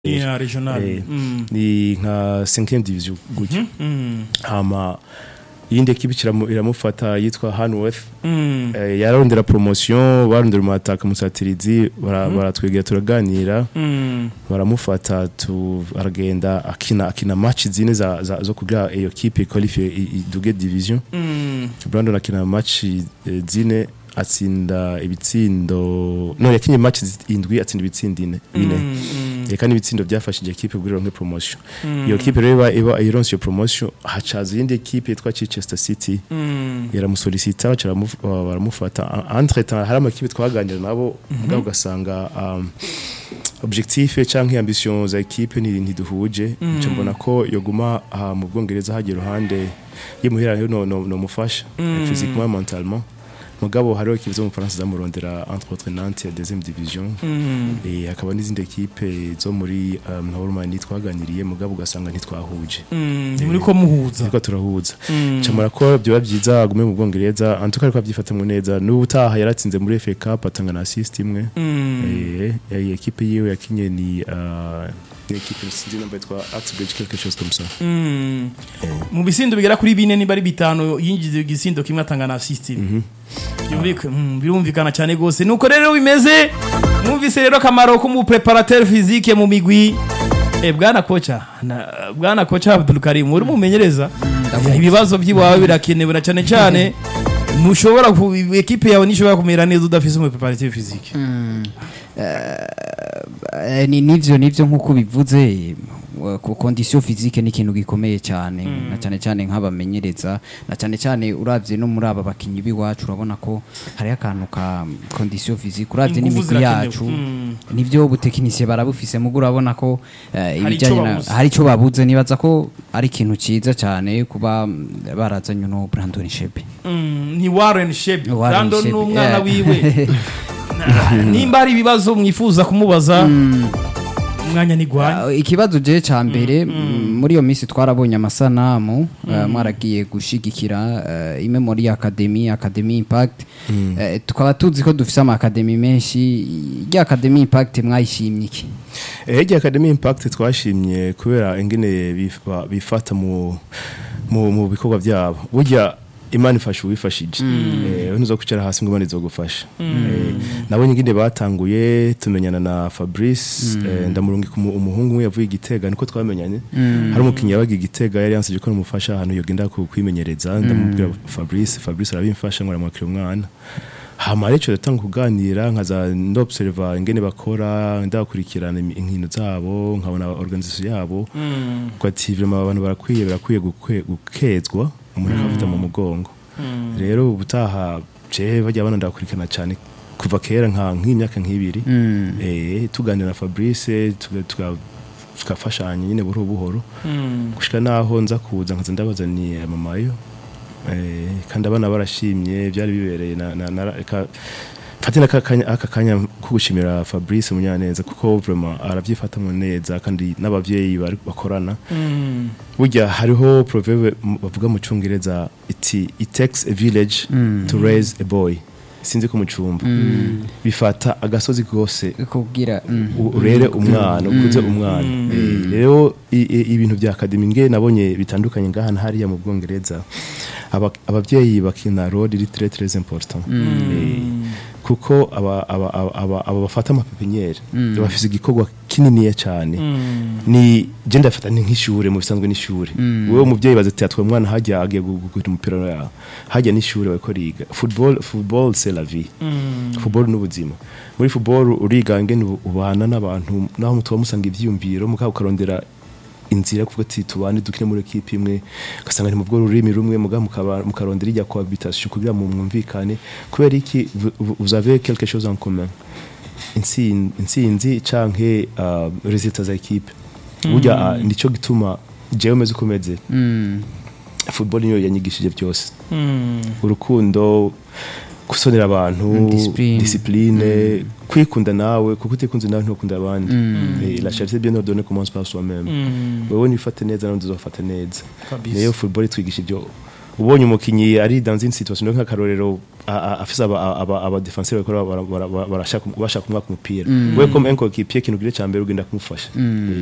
Yeah, regional. Eh, Mm. ni nka 5e division gutyo Mm. hama iyindi ekipe iramu- iramufata yitwa Hanworth Mm. eh, yararondera promotion barondera umataka musatirizi bara- baratwegera turaganira Mm. baramufata tu aragenda akina akina match zine za, za zo kugira iyo kipe qualify iduge division Mm. Brandon akina match eh, zine atsinda ibitsindo no yakinye match indwi atsinda ibitsindo ine bine Mm. Mm. eka n'ibitsindo byafashije ekipe kugira ngo promotion Mm. iyo kipe rero iba iba ironse iyo promotion hacaza iyindi ekipe yitwa Chichester City Mm. yaramusolicita baca baramu- ba- baramufata entre temps hari amakipe twaganira nabo mugabo ugasanga um, objectif canke ambition za ekipe ni ntiduhuje nca mbona ko yoguma aha mu Bwongereza hagiye ruhande yimuhira rero no, no, no mufasha Mm. physiquement mentalement mugabo hariho ekipe zo mu Faransa zamurondera entre autres Nantes ya deuxième division Mm. Eh, hakaba n'izindi ekipe zo muri um, Hormani twaganiriye mugabo ugasanga ntitwahuje Mm. Ni muri ko muhuza. ariko turahuza Mm. camara ko byoba byiza agume mu Bwongereza antuka ariko abyifatamwe neza n'ubu utaha yaratsinze muri FA Cup atanga na assist imwe Mm. eh eh, ekipe yiwe yakinye ni uh, ni ekipe sinzi namba yitwa Axbridge quelque chose comme ça Mm. mu bisindo bigera kuri bine niba ari bitanu yinjiza igisindo kimwe atanga na assist Byumvika- mm, birumvikana cyane gose nuko rero bimeze mwumvise rero akamaro k'umupreparateur physique mu migwi Eh, bwana kocha na, bwana kocha Abdul Karim uri mumenyereza ibibazo by'iwawe birakenewe na cyane cyane ntushobora ku ekipe yawe nishobora kumera neza udafise umupreparateur physique Eh, ni nivyo nivyo nkuko bivuze eh, ku condition physique ni ikintu gikomeye cyane na cyane cyane nk'abamenyereza na cyane cyane uravye no muri aba bakinyi biwacu urabona ko hari akantu ka condition physique uravye Inguvu n'imigwi zirakenewe. yacu Mm. nivyo ubutekinisiye barabufise mugo urabona ko eh, Hari ibijanye ico na babuze. hari ico babuze nibaza ko ari ikintu ciza cyane kuba mm, barazanye no Brandon Shebe Mm, ni Warren Shebe Warren Brandon Shebe, n'umwana yeah. wiwe Na- nimba hari ibibazo mwifuza kumubaza umwanya ni gwanya Uh, ikibazo je ca mbere mm, muri iyo minsi twarabonye amasanamu uh, mwaragiye gushigikira uh, imwe muri academy academy impact uh, tukaba tuzi ko dufise ama academy menshi rya academy impact mwayishimye iki Ege Academy Impact twashimye kubera ingene bifa- bifata mu mu, mu bikorwa byabo burya Imana ifasha uwifashije eh ntuzo kwicara hasi ngo Imana izogufasha eh nabo nyingine batanguye tumenyana na Fabrice eh, ndamurungika umu- umuhungu umwe yavuye igitega niko twamenyanye hari umukinnyi yabaga igitega yari yansije ko namufasha ahantu yogenda ku- kwimenyereza ndamubwira Fabrice Fabrice arabimfasha ngo aramwakira umwana hama rero datanga kuganira nkaza ndobserva ingene bakora ndakurikirana imi- inkino zabo nkabona organisation yabo ko ati vraiment abantu barakwiye barakwiye gukwe- gukezwa umuntu akafata mu mugongo rero ubutaha je bajya bana ndakurikirana cyane kuva kera nka nk'imyaka nk'ibiri eh tuganira na Fabrice tuga- tuga- tukafashanya nyine buhoro buhoro gushika naho nza kuza nkaza ndabazaniye mamayo eh kandi abana barashimye byari bibereye na na, na eka fatina aka kanya aka kanya ko gushimira Fabrice Munyaneza kuko vraiment arabyifatamwe neza kandi n'abavyeyi bari bakorana burya hariho proverbe m- bavuga mu cyongereza iti it takes a village to raise a boy sinzi ko mu cumba bifata agasozi gose kubwira u- urere umwana ukuze umwana Eh, rero i- i- ibintu bya academy nge nabonye bitandukanye ngaha na hariya mu Bwongereza Aba- abavyeyi bakina role iri très très important Eh, kuko aba aba aba- aba aba bafata amapepiniere bafise igikorwa kininiya cyane ni je ndafata ni nk'ishure mu bisanzwe n'ishure wewe umuvyeyi baza ati atwe mwana hajya agiye gukina umupira ya hajya n'ishure bariko riga football football c'est la vie football n'ubuzima muri football uriga ngene ubu- ubana n'abantu naho mutuba musanga ivyiyumviro mukaba ukarondera inzira kuvuga ati tubane dukine muri equipe imwe ugasanga ni mu bwo rurimi rumwe muga mukaba mukarondera ijya cohabitation kugira mu mwumvikane kubera iki vous- vous vous avez quelque chose en commun intsin- intsinzi canke uh, resultats za equipe burya uh, nico gituma jewe meze uko meze football niyo yanyigishije byose urukundo gusonera abantu Mm, discipline. discipline kwikunda nawe kuko utikunze nawe ntukunda abandi Eh, la charité bien ordonnée commence par soi-même wewe nifate neza nawe uzofata neza Kabisa. niyo football itwigisha ibyo ubonye umukinyi ari dans une situation nk'akarorero a- a- afise aba aba aba defenseur bakora bara- bara- bara- barashaka bashaka kumwaka umupira we comme un coéquipier kintu gire cyambere ugenda kumufasha